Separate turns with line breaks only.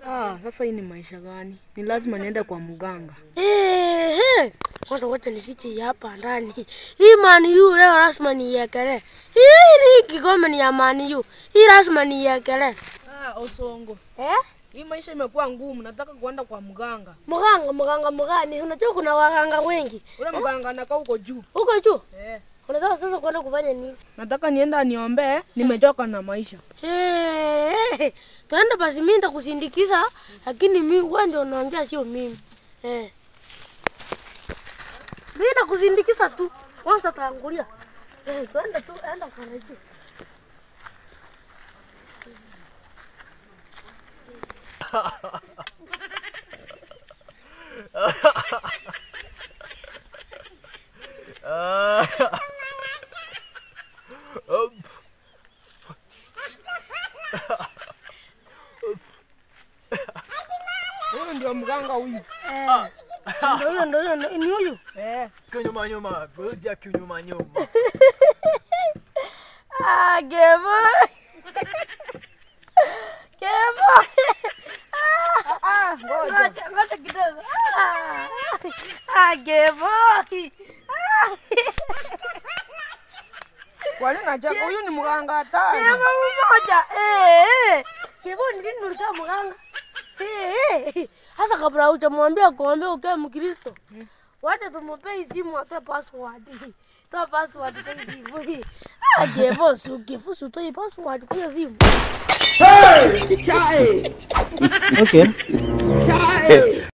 Ah, sasa hii ni maisha gani? Ni lazima niende kwa mganga.
Ehe. Kwanza wacha nifiche hii hapa ndani. Hii mani yu leo lazima niiekele. Hii ni kikombe ni ya mani yu. Hii lazima niiekele.
Ah, Osongo.
Eh?
Hii maisha imekuwa ngumu, nataka kuenda kwa mganga.
Mganga, mganga, mgani? Unajua kuna waganga wengi.
Ule mganga anakaa huko juu.
Huko juu.
Eh.
Unataka sasa kwenda kufanya nini?
Nataka nienda aniombee, nimechoka na maisha.
Eh. Tuende basi mimi nitakusindikiza lakini mimi wewe ndio unaongea sio mimi. Eh. Mimi nakusindikiza tu. Kwanza tangulia. Eh, twende tu, enda kwa juu.
Huyu ndio mganga huyu.
Eh. Ndio huyo, ndio huyo, ni huyu.
Eh.
Kinyuma nyuma, kuja kinyuma nyuma.
Ah, Gebo. Gebo.
Ah, ngoja.
Ngoja, ngoja kidogo. Ah, ah Gebo. Ah.
Kwa nini nacheka? Huyu ni mganga hatari.
Gebo mmoja. Eh, eh. Gebo ni lini ulikuwa mganga? Eh, eh. Sasa kabla hujamwambia kuambia ukae Mkristo. Wacha tumpe hii simu atoe password. Toa password kwa hii simu. Ah, Gebo, su Gebo, su toa password kwa hiyo simu.
Okay.